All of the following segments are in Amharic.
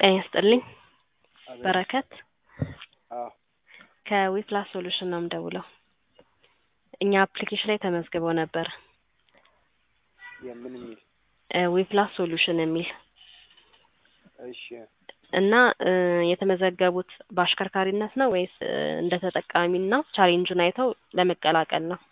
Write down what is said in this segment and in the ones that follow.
ጤና ይስጥልኝ አቤት። በረከት አዎ ከዊፕላስ ሶሉሽን ነው የምደውለው። እኛ አፕሊኬሽን ላይ ተመዝግበው ነበር የምን የሚል ዊፕላስ ሶሉሽን የሚል እሺ እና እ የተመዘገቡት በአሽከርካሪነት ነው ወይስ እ እንደ ተጠቃሚና ቻሌንጁን አይተው ለመቀላቀል ነው?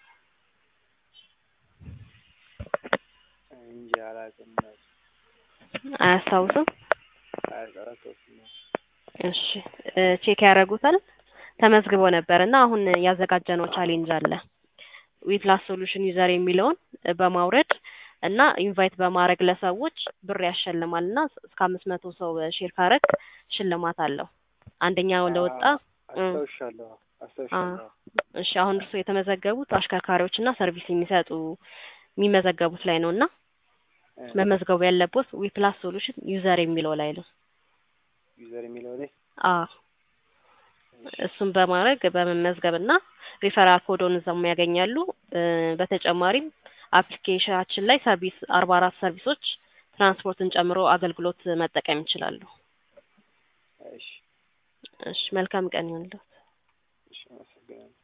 እንጂ አላውቅም አያስታውስም? አያስታውስም እሺ እ ቼክ ያደርጉታል። ተመዝግቦ ነበር እና አሁን ያዘጋጀነው ቻሌንጅ አለ ዊፕላስ ሶሉሽን ዩዘር የሚለውን በማውረድ እና ኢንቫይት በማድረግ ለሰዎች ብር ያሸልማል እና እስከ አምስት መቶ ሰው ሼር ካረግ ሽልማት አለው። አንደኛው ለወጣ እ አስታውሻለሁ አስታውሻለሁ እሺ አሁን እርስዎ የተመዘገቡት አሽከርካሪዎች እና ሰርቪስ የሚሰጡ የሚመዘገቡት ላይ ነው እና እ መመዝገቡ ያለቦት ዊፕላስ ሶሉሽን ዩዘር የሚለው ላይ ነው። ዩዘር የሚለው ላይ አዎ እሱን በማድረግ በመመዝገብ እና ሪፈራል ኮዶን እዛም ያገኛሉ። እ በተጨማሪም አፕሊኬሽናችን ላይ ሰርቪስ አርባ አራት ሰርቪሶች ትራንስፖርትን ጨምሮ አገልግሎት መጠቀም ይችላሉ። እሺ እሺ መልካም ቀን ይሁንልዎት። እሺ አመሰግናለሁ